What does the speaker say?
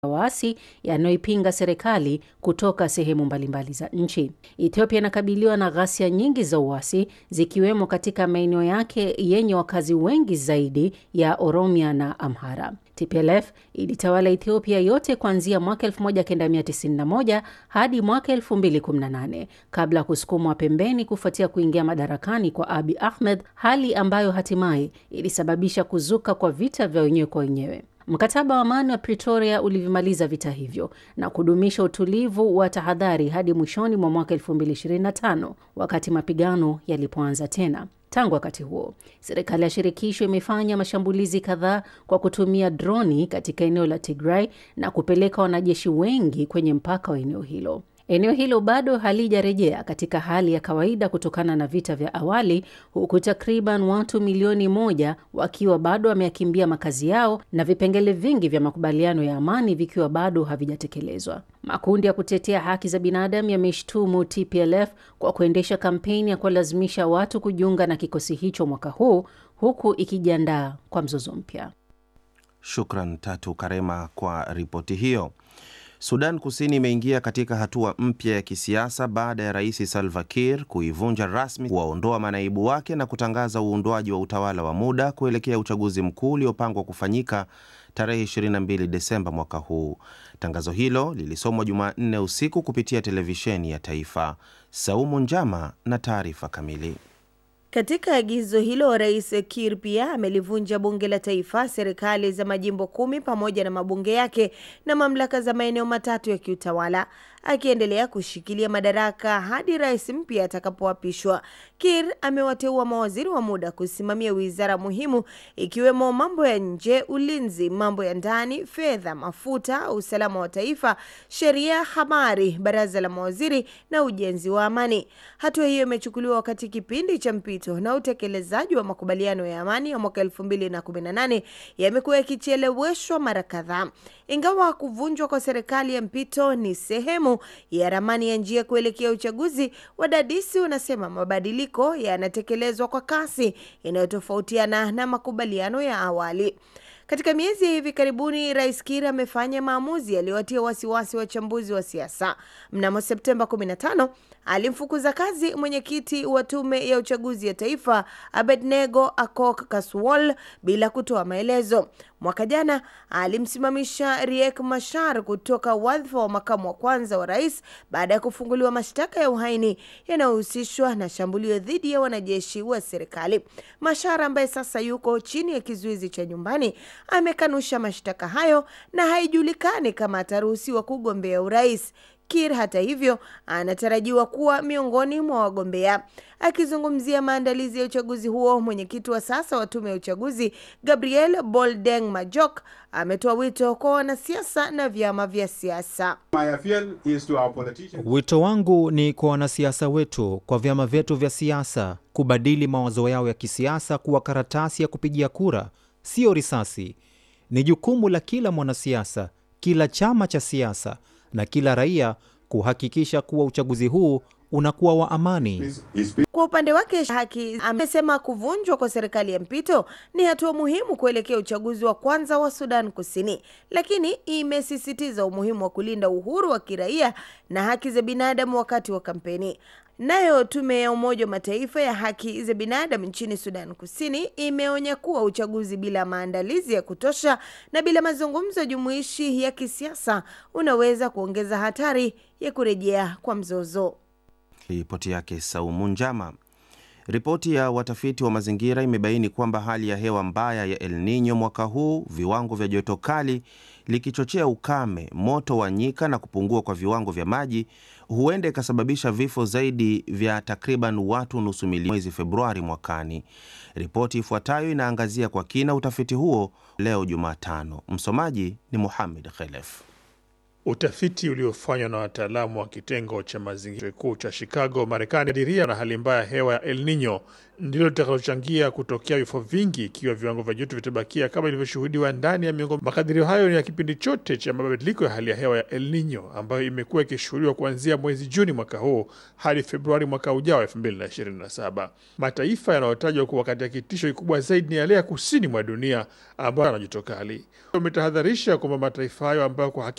waasi yanayoipinga serikali kutoka sehemu mbalimbali za nchi. Ethiopia inakabiliwa na ghasia nyingi za uasi zikiwemo katika maeneo yake yenye wakazi wengi zaidi ya Oromia na Amhara. TPLF ilitawala Ethiopia yote kuanzia mwaka 1991 hadi mwaka 2018 kabla ya kusukumwa pembeni kufuatia kuingia madarakani kwa Abiy Ahmed, hali ambayo hatimaye ilisababisha kuzuka kwa vita vya wenyewe kwa wenyewe. Mkataba wa amani wa Pretoria ulivimaliza vita hivyo na kudumisha utulivu wa tahadhari hadi mwishoni mwa mwaka 2025 wakati mapigano yalipoanza tena. Tangu wakati huo, serikali ya shirikisho imefanya mashambulizi kadhaa kwa kutumia droni katika eneo la Tigray na kupeleka wanajeshi wengi kwenye mpaka wa eneo hilo. Eneo hilo bado halijarejea katika hali ya kawaida kutokana na vita vya awali, huku takriban watu milioni moja wakiwa bado wameyakimbia makazi yao na vipengele vingi vya makubaliano ya amani vikiwa bado havijatekelezwa. Makundi ya kutetea haki za binadamu yameshtumu TPLF kwa kuendesha kampeni ya kuwalazimisha watu kujiunga na kikosi hicho mwaka huu, huku ikijiandaa kwa mzozo mpya. Shukran Tatu Karema kwa ripoti hiyo. Sudan Kusini imeingia katika hatua mpya ya kisiasa baada ya Rais Salva Kiir kuivunja rasmi, kuwaondoa manaibu wake na kutangaza uundwaji wa utawala wa muda kuelekea uchaguzi mkuu uliopangwa kufanyika tarehe 22 Desemba mwaka huu. Tangazo hilo lilisomwa Jumanne usiku kupitia televisheni ya taifa. Saumu Njama na taarifa kamili. Katika agizo hilo, Rais Kiir pia amelivunja bunge la taifa, serikali za majimbo kumi pamoja na mabunge yake na mamlaka za maeneo matatu ya kiutawala, akiendelea kushikilia madaraka hadi rais mpya atakapoapishwa. Kiir amewateua mawaziri wa muda kusimamia wizara muhimu ikiwemo mambo ya nje, ulinzi, mambo ya ndani, fedha, mafuta, usalama wa taifa, sheria, habari, baraza la mawaziri na ujenzi wa amani. Hatua hiyo imechukuliwa wakati kipindi cha mpito na utekelezaji wa makubaliano ya amani ya mwaka 2018 yamekuwa yakicheleweshwa mara kadhaa. Ingawa kuvunjwa kwa serikali ya mpito ni sehemu ya ramani ya njia kuelekea uchaguzi, wadadisi wanasema mabadiliko yanatekelezwa kwa kasi inayotofautiana na makubaliano ya awali. Katika miezi ya hivi karibuni, Rais Kiir amefanya maamuzi yaliyowatia wasiwasi wachambuzi wa siasa. Mnamo Septemba 15 alimfukuza kazi mwenyekiti wa tume ya uchaguzi ya taifa Abednego Akok Kaswol bila kutoa maelezo. Mwaka jana alimsimamisha Riek Machar kutoka wadhifa wa makamu wa kwanza wa rais baada ya kufunguliwa mashtaka ya uhaini yanayohusishwa na shambulio dhidi ya wanajeshi wa serikali. Machar ambaye sasa yuko chini ya kizuizi cha nyumbani amekanusha mashtaka hayo na haijulikani kama ataruhusiwa kugombea urais. Kiir hata hivyo anatarajiwa kuwa miongoni mwa wagombea. Akizungumzia maandalizi ya uchaguzi huo, mwenyekiti wa sasa wa tume ya uchaguzi Gabriel Boldeng Majok ametoa wito kwa wanasiasa na vyama vya siasa. Wito wangu ni kwa wanasiasa wetu, kwa vyama vyetu vya siasa kubadili mawazo yao ya kisiasa kuwa karatasi ya kupigia kura, sio risasi. Ni jukumu la kila mwanasiasa, kila chama cha siasa na kila raia kuhakikisha kuwa uchaguzi huu unakuwa wa amani. Kwa upande wake, Haki amesema kuvunjwa kwa serikali ya mpito ni hatua muhimu kuelekea uchaguzi wa kwanza wa Sudan Kusini, lakini imesisitiza umuhimu wa kulinda uhuru wa kiraia na haki za binadamu wakati wa kampeni. Nayo tume ya Umoja wa Mataifa ya haki za binadamu nchini Sudan Kusini imeonya kuwa uchaguzi bila maandalizi ya kutosha na bila mazungumzo jumuishi ya kisiasa unaweza kuongeza hatari ya kurejea kwa mzozo. Ripoti yake Saumu Njama. Ripoti ya watafiti wa mazingira imebaini kwamba hali ya hewa mbaya ya El Nino mwaka huu, viwango vya joto kali likichochea ukame, moto wa nyika na kupungua kwa viwango vya maji, huenda ikasababisha vifo zaidi vya takriban watu nusu milioni mwezi Februari mwakani. Ripoti ifuatayo inaangazia kwa kina utafiti huo leo Jumatano. Msomaji ni Muhamed Khelef. Utafiti uliofanywa na wataalamu wa kitengo cha mazingira kikuu cha Chicago, Marekani, kadiria na hali mbaya ya hewa ya El Nino ndilo litakalochangia kutokea vifo vingi ikiwa viwango vya joto vitabakia kama ilivyoshuhudiwa ndani ya miongo. Makadirio hayo ni ya kipindi chote cha mabadiliko ya hali ya hewa ya El Nino ambayo imekuwa ikishuhudiwa kuanzia mwezi Juni mwaka huu hadi Februari mwaka ujao 2027. Mataifa yanayotajwa kuwa katika kitisho kikubwa zaidi ni yale ya kusini mwa dunia ambayo yana joto kali. Umetahadharisha kwamba mataifa hayo ambayo kwa